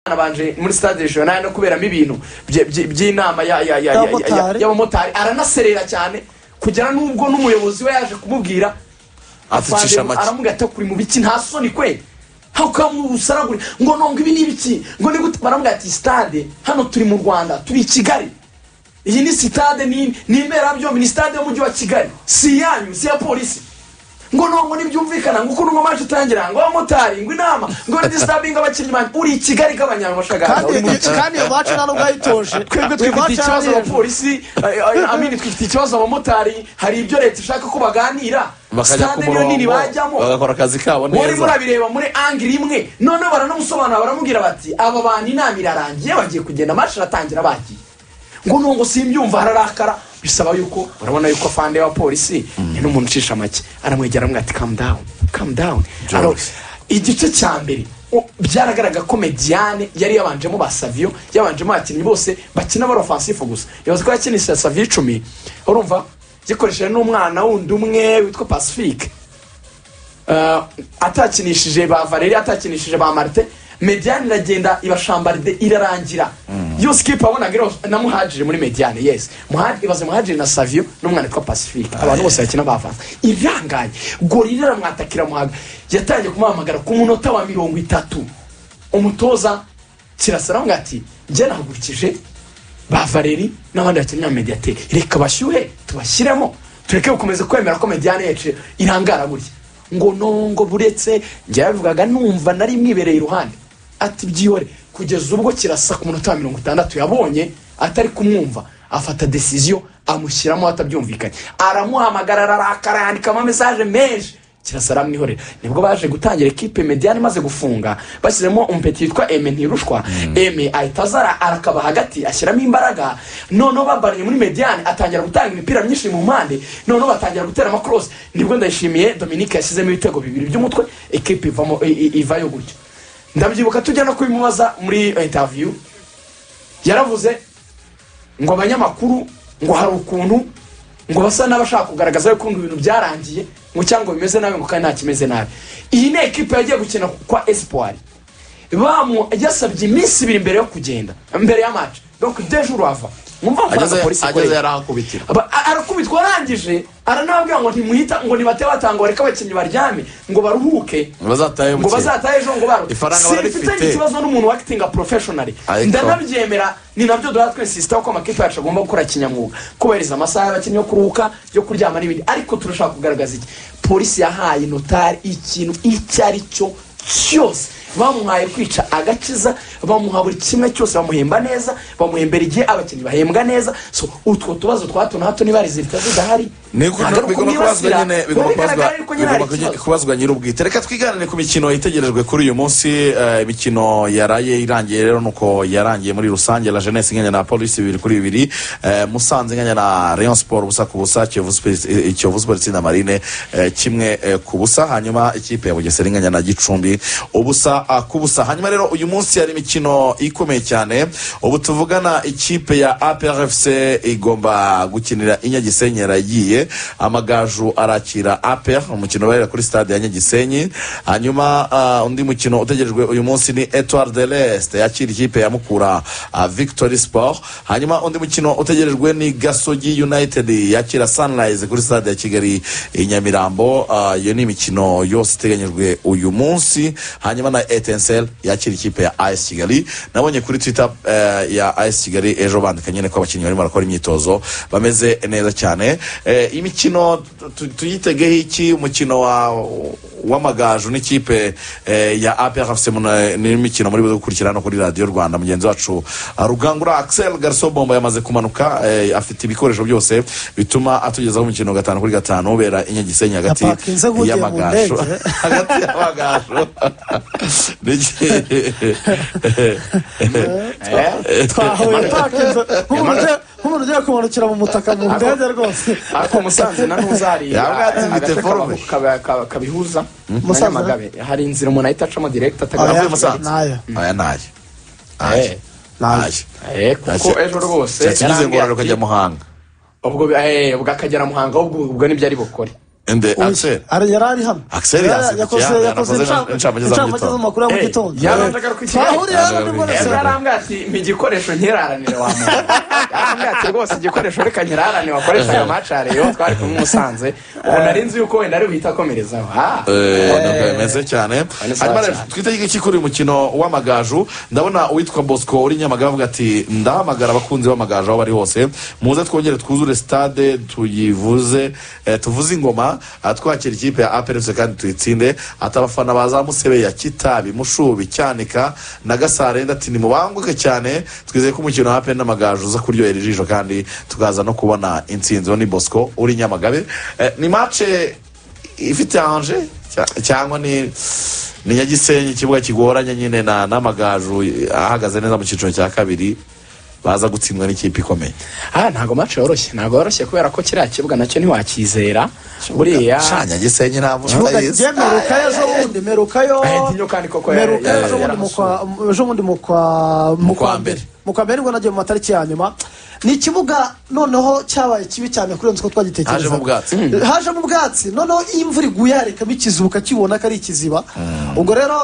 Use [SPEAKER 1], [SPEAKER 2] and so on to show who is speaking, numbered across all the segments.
[SPEAKER 1] yanabanje muri stade regional no kuberamo ibintu bye- bye- by'inama ya- ya- ya- ya- ya- ya-
[SPEAKER 2] Y'abamotari.
[SPEAKER 1] y'abamotari aranaserera cyane kugera n'ubwo n'umuyobozi we yaje kumubwira
[SPEAKER 3] Apfucisha
[SPEAKER 1] Fadero
[SPEAKER 3] make.
[SPEAKER 1] aramubwira ati kuri mu biki nta soni kwe ukaragura ngo nonga ibi ni ibiki ngo ni gute baramubwira ati stade hano turi mu rwanda turi i kigali iyi ni sitade ni ni imberabyombi ni sitade y'umujyi wa kigali si iyanyu si iya polisi ngo nongo ntibyumvikana ngo ukuntu ngo amaje utangira ngo abamotari ngo inama ngo disabinga abakinnyi banjye uri i kigali k'abanyamashagara
[SPEAKER 2] kandi kandi iwacu nta nubwo yayitoje
[SPEAKER 1] twebwe twifitiye ikibazo abapolisi eh, eh, amini twifitiye ikibazo abamotari hari ibyo leta ishaka ko baganira
[SPEAKER 3] bakajya ku
[SPEAKER 1] sitade niyo nini
[SPEAKER 3] murongo
[SPEAKER 1] bajyamo
[SPEAKER 3] bagakora akazi kabo
[SPEAKER 1] wari
[SPEAKER 3] neza
[SPEAKER 1] murabireba muri angiri imwe noneho baranamusobanura baramubwira bati aba bantu inama irarangiye bagiye kugenda mashi iratangira bagiye ngo nungo simbyumva hararakara bisaba yuko urabona yuko afande wa polisi ni n'umuntu ucisha make aramwegera aramubwira ati kamu dawuni kamu dawuni
[SPEAKER 3] Jones.
[SPEAKER 1] igice cya mbere o- byaragaragara ko mediyane yari yabanjemo ba saviyo yabanjemo abakinnyi bose bakina bari ofansifu gusa yavuze ko yakinishije saviyo icumi urumva gikoresheje n'umwana wundi umwe witwa pacifique Eh, atakinishije ba valeri atakinishije ba marite mediyane iragenda ibashambaride irarangira iyo sikipa wabonaga iriho na muhajiri muri mediyane yesi Muha- ibaze muhajiri na saviyo n'umwana witwa pacifique abantu bose bakina bavanze irangaye gorira iramwatakira muhaga yatangiye kumuhamagara ku munota wa mirongo itatu umutoza kirasa aramubwira ati njye nahagurikije ba valeri n'abandi bakinnyi ba mediyateri reka bashyuhe tubashyiremo tureke gukomeza kwemera ko mediyane yacu irangara gutya ngo nongo buretse njya yabivugaga numva nari mwibereye iruhande ati byihore kugeza ubwo kirasa ku munota wa mirongo itandatu yabonye atari kumwumva afata desiziyo amushyiramo atabyumvikanye aramuhamagara ararakara yandikamo mesaje menshi kirasa aramwihorera nibwo baje gutangira ekipe mediyani imaze gufunga bashyizemo umupeti witwa eme ntirushwa eme ahita azara arakaba hagati ashyiramo imbaraga noneho babaranye muri mediyani atangira gutanga imipira myinshi mu mpande noneho batangira gutera amakorosi nibwo ndayishimiye dominique yashyizemo ibitego bibiri by'umutwe ekipe ivamo i- i- ivayo gutyo ndabyibuka tujya no kubimubaza muri intaviyu yaravuze ngo abanyamakuru ngo hari ukuntu ngo basa n'abashaka kugaragaza yuko ibintu byarangiye ngo cyangwa bimeze nabi ngo kandi nta kimeze nabi iyi ni ekipa yagiye gukina kwa esipuwari bamu yasabye iminsi ibiri mbere yo kugenda mbere ya maci donc deje urava mwumva amafaranga
[SPEAKER 3] ageze
[SPEAKER 1] polisi
[SPEAKER 3] ageze
[SPEAKER 1] ikorera
[SPEAKER 3] yarahakubitira
[SPEAKER 1] Aba- a- arakubitwa arangije aranababwira ngo ntimuhita ngo nibate batanga reka abakinnyi baryame ngo baruhuke
[SPEAKER 3] bazataye
[SPEAKER 1] ngo bazataha ejo ngo baruke
[SPEAKER 3] Ifaranga barifite.
[SPEAKER 1] simfitanye ikibazo n'umuntu wakitinga porofeshonari
[SPEAKER 3] Ariko-
[SPEAKER 1] ndanabyemera ni nabyo duhora twesisitaho ko amakipe yacu agomba gukora kinyamwuga kubahiriza amasaha y'abakinnyi yo kuruhuka yo kuryama n'ibindi ariko turashaka kugaragaza iki polisi yahaye notari ikintu icyo ari cyo cyose bamuhaye kwica agakiza bamuha buri kimwe cyose bamuhemba neza bamuhembera igihe abakinnyi bahembwa neza so utwo tubazo twa hato na hato niba rezilita zidahari ntabwo ari
[SPEAKER 3] bigomba kubazwa
[SPEAKER 1] ukumwibasira,
[SPEAKER 3] nyine bigomba
[SPEAKER 1] biba bigaragara
[SPEAKER 3] kubazwa
[SPEAKER 1] yuko nyine hari
[SPEAKER 3] bigomba
[SPEAKER 1] ikibazo.
[SPEAKER 3] kubazwa nyir'ubwite reka twiganire ku mikino itegerejwe kuri uyu munsi eh, imikino yaraye irangiye rero nuko yarangiye muri rusange la jeunesse inganya na polisi bibiri kuri bibiri eh, musanze inganya na rayon sport ubusa ku busa kiyovu Sports- eh, kiyovu sport na marine eh, kimwe eh, ku busa hanyuma ikipe ya bugesera inganya na gicumbi ubusa ah, ku busa hanyuma rero uyu munsi hari imikino ikomeye cyane ubu tuvugana ikipe ya aprfc igomba gukinira inyagisenyi yaragiye amagaju arakira aper umukino ubarira kuri stade ya nyagisenyi hanyuma ah, undi mukino utegerejwe uyu munsi ni etoile de l'est yakira ikipe ya mukura ah, victory sport hanyuma undi mukino utegerejwe ni gasogi united yakira sunrise kuri stade ya kigali i nyamirambo Ah, iyo ni imikino yose iteganyijwe uyu munsi hanyuma na etensel yakira ikipe ya as kigali nabonye kuri twitter eh, ya as kigali ejo bandika nyine ko abakinnyi barimo barakora imyitozo bameze neza cyane Eh, imikino tu- tuyitegeho iki umukino wa w'amagaju n'ikipe eh, ya aprfc mu- n'imikino muri buze gukurikira hano kuri radiyo rwanda mugenzi wacu ah, rugangura axel garso bombo yamaze kumanuka eh, afite ibikoresho byose bituma atugezaho umukino wa gatanu kuri gatanu ubera inyagisenyi hagati
[SPEAKER 2] Yapakinze nk'ugiye mu
[SPEAKER 3] y'amagaju
[SPEAKER 2] ndege.
[SPEAKER 3] hagati y'amagaju Niki-
[SPEAKER 2] twahuye pakinze nk'umuntu ugiye- nk'umuntu ugiye kumanukira mu mutaka mu ndege rwose
[SPEAKER 1] ariko umusanze na ntuzari
[SPEAKER 3] Yabwa ati mfite forume.
[SPEAKER 1] kabihuza
[SPEAKER 2] Musanze?
[SPEAKER 1] n'amagabe hari inzira umuntu ahita acamo direkiti
[SPEAKER 3] Avuye
[SPEAKER 1] atagaraguye
[SPEAKER 3] Musanze.
[SPEAKER 2] nayo
[SPEAKER 3] aya nayo nayo nayo
[SPEAKER 1] kuko ejo rwose
[SPEAKER 3] yatugize
[SPEAKER 1] yarambwiye
[SPEAKER 3] ngororero
[SPEAKER 1] ati,
[SPEAKER 3] ukajya muhanga
[SPEAKER 1] ubwo bi- eh, ubwo akagera muhanga ahubwo ubwo nibyo ari bukore
[SPEAKER 3] ende akiseri
[SPEAKER 2] ari yari ari hano
[SPEAKER 3] Axel
[SPEAKER 2] Yari-
[SPEAKER 3] yasimbukiye
[SPEAKER 2] yakoze-
[SPEAKER 3] hano,
[SPEAKER 2] yakoze
[SPEAKER 3] yanakoze
[SPEAKER 2] incamake-
[SPEAKER 3] incamake za mu
[SPEAKER 2] incamake
[SPEAKER 3] gitondo.
[SPEAKER 2] z'amakuru ya mu
[SPEAKER 1] Hey,
[SPEAKER 2] gitondo
[SPEAKER 1] yarandaga ku kigali.
[SPEAKER 2] twahuriye hano ni mbona
[SPEAKER 3] Yarandaga ku
[SPEAKER 2] se
[SPEAKER 3] kigali.
[SPEAKER 1] yarambwira ati mpa igikoresho nkiraranire wa muntu yarambwira ati rwose igikoresho reka nkiraranire wakoresha ayo macareyo twari kumwe i musanze ubu nari nzi yuko wenda ari buhite akomerezaho ha
[SPEAKER 3] Eh, bimeze cyane
[SPEAKER 1] Bane sawa
[SPEAKER 3] hanyuma rero
[SPEAKER 1] cyane.
[SPEAKER 3] twite iki kuri uyu mukino w'amagaju ndabona uwitwa bosco uri nyamagabe avuga ati ndahamagara abakunzi b'amagaju aho bari hose muze twongere twuzure stade tuyivuze eh, tuvuze ingoma ah, twakira ikipe ya aperise kandi tuyitsinde ati abafana ba za musebe ya kitabi mushubi cyanika na gasarenda ati nimubanguke cyane twizeye ko umukino wa aperise n'amagaju uza kuryohera ijisho kandi tukaza no kubona intsinzi uwo ni bosco uri nyamagabe Eh, ni mace ifite anje cya- cyangwa ni ni nyagisenyi ikibuga kigoranye nyine na n'amagaju ahagaze neza mu cyiciro cya kabiri baza gutsindwa n'ikipe ikomeye
[SPEAKER 1] aha ntabwo mace yoroshye ntabwo yoroshye kubera ko kiriya kibuga nacyo ntiwakizera buriya
[SPEAKER 3] sha nyagisenyi ntabwo
[SPEAKER 2] kibuga
[SPEAKER 3] utayizi.
[SPEAKER 2] jye merukayo ejo bundi merukayo
[SPEAKER 1] ahentinyo kandi koko yari-
[SPEAKER 2] merukayo
[SPEAKER 1] yari-
[SPEAKER 2] ejo bundi
[SPEAKER 1] yari-
[SPEAKER 2] mu kwa- mu- ejo bundi mu kwa mu kwa mbere mu kwa mbere nibwo nagiye mu matariki ya nyuma ni ikibuga noneho cyabaye kibi cyane kurenza uko twagitekerezaga
[SPEAKER 3] Hajemo ubwatsi.
[SPEAKER 2] Mm. hajemo ubwatsi noneho iyo imvura iguye harekamo ikiziba ukakibona ko ari ikiziba ubwo rero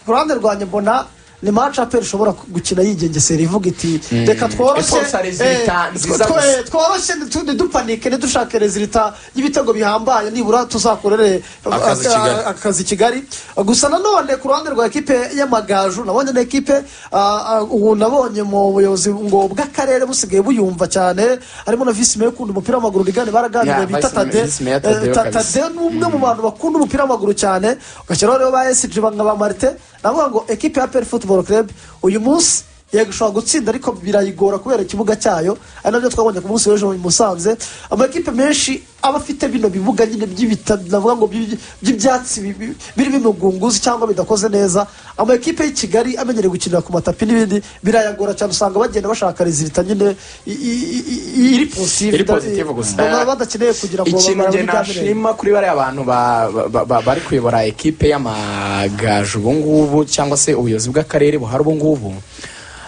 [SPEAKER 2] ku ruhande rwanjye mbona ni maci aperi ishobora gukina yigengesera ivuga iti reka tworoshye
[SPEAKER 1] Sponsor
[SPEAKER 2] eh,
[SPEAKER 1] resulta nziza
[SPEAKER 2] twe-
[SPEAKER 1] gusa."
[SPEAKER 2] tworoshye ntitu- ntidupanike ntidushake rezilita y'ibitego bihambaye nibura tuzakorere
[SPEAKER 3] Akazi
[SPEAKER 2] aka-
[SPEAKER 3] Kigali.
[SPEAKER 2] akazi kigali gusa nanone ku ruhande rwa ekipe y'amagaju nabonye na ekipe ah, ah, ubu nabonye mu buyobozi ngo bw'akarere busigaye buyumva cyane harimo na visi meya ukunda umupira w'amaguru rigane baraganiriye
[SPEAKER 1] Yeah,
[SPEAKER 2] bita
[SPEAKER 1] Vice Mayor-
[SPEAKER 2] tade
[SPEAKER 1] Vice Mayor
[SPEAKER 2] Eh,
[SPEAKER 1] Tadeo
[SPEAKER 2] Ta-
[SPEAKER 1] kabisa.
[SPEAKER 2] tadeo ni umwe mu bantu bakunda umupira w'amaguru cyane ugashyiraho rero ba esiji banga ba marite navuga ngo ekipe ya peri futuboro kerebe uyu munsi yego ishobora gutsinda ariko birayigora kubera ikibuga cyayo ari nabyo twabonye ku munsi w'ejo i musanze amakipe menshi aba afite bino bibuga nyine by'ibita navuga ngo by'iby- by'ibyatsi bi- bi- birimo imigunguzi cyangwa bidakoze neza ama ekipe y'i kigali amenyereye gukinira ku matapi n'ibindi birayagora cyane usanga bagenda bashaka rezilita nyine i- i- i- i- iri positive
[SPEAKER 1] Iri positive gusa.
[SPEAKER 2] Baba badakeneye kugira ngo
[SPEAKER 1] ikintu
[SPEAKER 2] bamare
[SPEAKER 1] njye
[SPEAKER 2] muri bya mirenge.
[SPEAKER 1] nashima kuri bariya bantu ba- ba- ba- bari kuyobora ekipe y'amagaju ubu ngubu cyangwa se ubuyobozi bw'akarere buhari ubu ngubu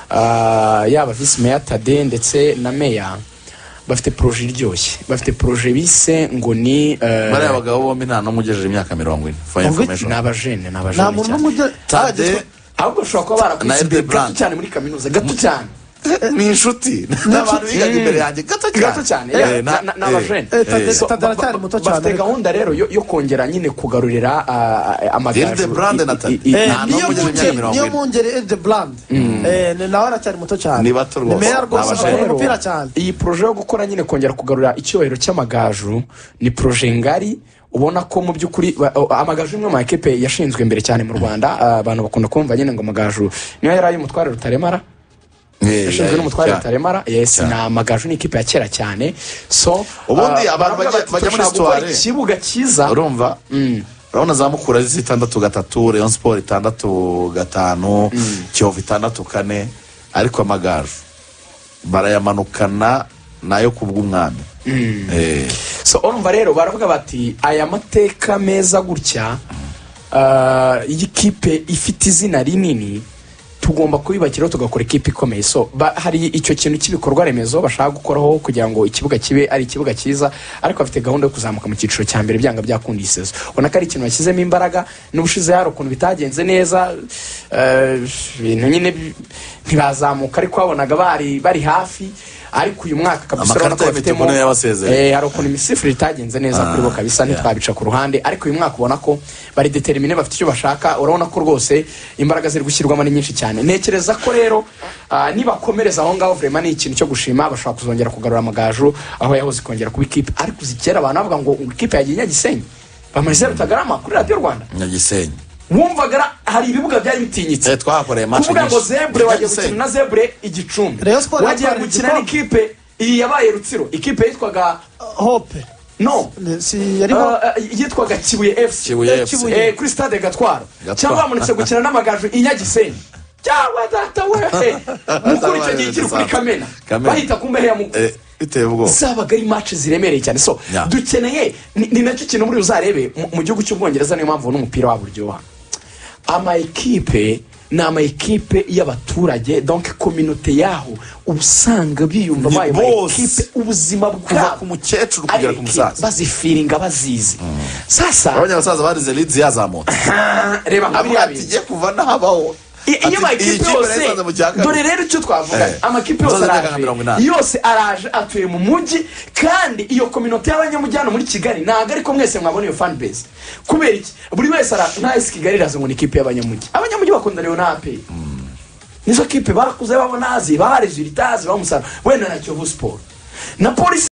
[SPEAKER 1] ah, yaba visi meya tade ndetse na meya bafite poroje iryoshye bafite poroje bise ngo ni eh,
[SPEAKER 3] bariya bagabo bombi nta n'umwe ugejeje imyaka mirongo ine for your
[SPEAKER 2] Ubwo-
[SPEAKER 1] ni
[SPEAKER 3] information
[SPEAKER 1] abajene ni
[SPEAKER 2] nta
[SPEAKER 1] abajene
[SPEAKER 2] muntu
[SPEAKER 1] cyane.
[SPEAKER 2] n'umwe ujya
[SPEAKER 3] tade
[SPEAKER 1] ahubwo ushobora kuba
[SPEAKER 3] Na
[SPEAKER 1] barakwize
[SPEAKER 3] Elbe
[SPEAKER 1] imbere gato
[SPEAKER 3] Brand.
[SPEAKER 1] cyane muri kaminuza gato cyane
[SPEAKER 3] ni inshuti n'abantu bigaga imbere yanjye gato cyane
[SPEAKER 1] gato cyane
[SPEAKER 3] Eh,
[SPEAKER 1] yeah,
[SPEAKER 3] na-
[SPEAKER 1] na- na-
[SPEAKER 3] eh,
[SPEAKER 1] n'abajene
[SPEAKER 2] eh, Tade-
[SPEAKER 1] So,
[SPEAKER 2] Tade
[SPEAKER 1] ba-
[SPEAKER 2] aracyari
[SPEAKER 1] ba-
[SPEAKER 2] muto cyane.
[SPEAKER 1] bafite gahunda rero yo yo kongera nyine kugarurira ah, amagaju
[SPEAKER 3] Hilde Brand
[SPEAKER 1] i-
[SPEAKER 3] na Tade.
[SPEAKER 1] i- i-
[SPEAKER 3] Eh,
[SPEAKER 1] nta
[SPEAKER 3] nta
[SPEAKER 2] niyo
[SPEAKER 3] n'umwe ugeze mu
[SPEAKER 2] mungeri
[SPEAKER 3] myaka mirongo
[SPEAKER 2] niyo
[SPEAKER 3] ine.
[SPEAKER 2] mungeri ede burandi nawe aracyari muto cyane
[SPEAKER 3] Ni bato rwose,
[SPEAKER 2] ni meya rwose
[SPEAKER 3] n'abashaka.
[SPEAKER 2] akora
[SPEAKER 1] Rero,
[SPEAKER 2] umupira cyane
[SPEAKER 1] iyi poroje yo gukora nyine kongera kugarura icyubahiro cy'amagaju ni poroje ngari ubona ko mu by'ukuri ba- o- amagaju ni imwe mu makipe yashinzwe mbere cyane mu rwanda Ah, abantu bakunda kumva nyine ngo amagaju niyo yari ay'umutware rutaremara
[SPEAKER 3] eh,
[SPEAKER 1] yashinzwe
[SPEAKER 3] eh,
[SPEAKER 1] n'umutware
[SPEAKER 3] cyane.
[SPEAKER 1] rutaremara yes ni amagaju ni ikipe ya kera cyane so
[SPEAKER 3] Ubundi
[SPEAKER 1] ah,
[SPEAKER 3] abantu
[SPEAKER 1] baravuga
[SPEAKER 3] bajya-
[SPEAKER 1] bati,
[SPEAKER 3] bajya muri
[SPEAKER 1] "Turashaka gukora
[SPEAKER 3] soirée."
[SPEAKER 1] ikibuga cyiza
[SPEAKER 3] urumva urabona za mukura zisa itandatu gatatu rayon siporo itandatu gatanu kiyovu itandatu kane ariko amagaju barayamanukana nayo ku bw'umwami Eh,
[SPEAKER 1] so urumva rero baravuga bati aya mateka meza gutya ah, y'ikipe ifite izina rinini tugomba kubibakiraho tugakora ikipe ikomeye so ba, hari icyo kintu cy'ibikorwa remezo bashaka gukoraho kugira ngo ikibuga kibe ari ikibuga cyiza ariko bafite gahunda yo kuzamuka mu cyiciro cya mbere byanga byakunda iyi sezo ubona ko ari ikintu bashyizemo imbaraga n'ubushize hari ukuntu bitagenze neza eh, ibintu nyine bi- ntibazamuka ariko babonaga bari bari hafi ariko uyu mwaka kabisa urabona
[SPEAKER 3] Amakarita
[SPEAKER 1] ko
[SPEAKER 3] y'imituku
[SPEAKER 1] bafitemo
[SPEAKER 3] niyo yabasezeye.
[SPEAKER 1] Eh, hari ukuntu imisifurire itagenze neza kuri bo kabisa ntitwabica ku ruhande ariko uyu mwaka ubona ko bari determine bafite icyo bashaka urabona ko rwose imbaraga ziri gushyirwamo ni nyinshi cyane ntekereza ko rero ah, nibakomereza aho ngaho vrema ni ikintu cyo gushima bashobora kuzongera kugarura amagaju aho yahoze ikongera kuba ikipe ariko uzi kera abantu bavuga ngo ngo ikipe yagiye nyagisenyi bamarize rutagarama kuri radiyo rwanda
[SPEAKER 3] nyagisenyi
[SPEAKER 1] wumvaga ra- hari ibibuga byari bitinyitse
[SPEAKER 3] Eh, twahakoreye match
[SPEAKER 1] kuvuga ngo
[SPEAKER 3] nyinshi.
[SPEAKER 1] zebure wagiye
[SPEAKER 3] Nyagisenyi.
[SPEAKER 1] gukina na zebure igicumbi
[SPEAKER 2] Rayon Sports
[SPEAKER 1] wagiye
[SPEAKER 2] yatwara
[SPEAKER 1] gukina
[SPEAKER 2] igikombe.
[SPEAKER 1] n'ikipe iyi yabaye rutsiro ikipe yitwaga
[SPEAKER 2] hope
[SPEAKER 1] no
[SPEAKER 2] Ni- si yarimo
[SPEAKER 1] Ah, ah, yitwaga kibuye fc
[SPEAKER 3] Kibuye
[SPEAKER 2] Eh,
[SPEAKER 3] FC.
[SPEAKER 2] Kibuye.
[SPEAKER 1] Eh, kuri stade gatwaro
[SPEAKER 3] Gatwaro.
[SPEAKER 1] cyangwa bamanutse gukina n'amagaju i nyagisenyi cyangwa data we mukuru icyo gihe kiri kuri kamena
[SPEAKER 3] Kamena.
[SPEAKER 1] bahita ku mbehe ya mukuru
[SPEAKER 3] eh, biteye ubwoba
[SPEAKER 1] zabaga ari match ziremereye cyane so
[SPEAKER 3] Yeah.
[SPEAKER 1] dukeneye ni ni nacyo kintu muri uzarebe mu- mu gihugu cy'ubwongereza niyo mpamvu n'umupira wabo uryoha ama ekipe ni ama ekipe y'abaturage donc kominote yaho uba usanga biyumva
[SPEAKER 3] Ni
[SPEAKER 1] bayo ma
[SPEAKER 3] bose.
[SPEAKER 1] ekipe ubuzima
[SPEAKER 3] kuva ku
[SPEAKER 1] bwabo
[SPEAKER 3] mukecuru
[SPEAKER 1] ari
[SPEAKER 3] kugera
[SPEAKER 1] ekipe,
[SPEAKER 3] ku musaza
[SPEAKER 1] bazifiringa bazizi sasa
[SPEAKER 3] urabona abasaza barize lidizi yazamutse
[SPEAKER 1] ah, reba nka
[SPEAKER 3] avuga
[SPEAKER 1] biriya
[SPEAKER 3] ati
[SPEAKER 1] bintu.
[SPEAKER 3] igiye kuva nahabaho
[SPEAKER 1] I- iyo amakipe yose dore rero icyo twavuga
[SPEAKER 3] Eh.
[SPEAKER 1] amakipe yose
[SPEAKER 3] Musaza myaka
[SPEAKER 1] araje
[SPEAKER 3] mirongo inani.
[SPEAKER 1] yose araje atuye mu mujyi kandi iyo kominote y'abanyamujyana muri kigali ntabwo ariko mwese mwabona iyo fan base kubera iki buri wese ara nta esi kigali iraza ngo ni ikipe y'abanyamujyi abanyamujyi bakunda rero na aperi nizo kipe bakuze babona azi bahareze iritazi bamusara wenda na kiyovu siporo na polisi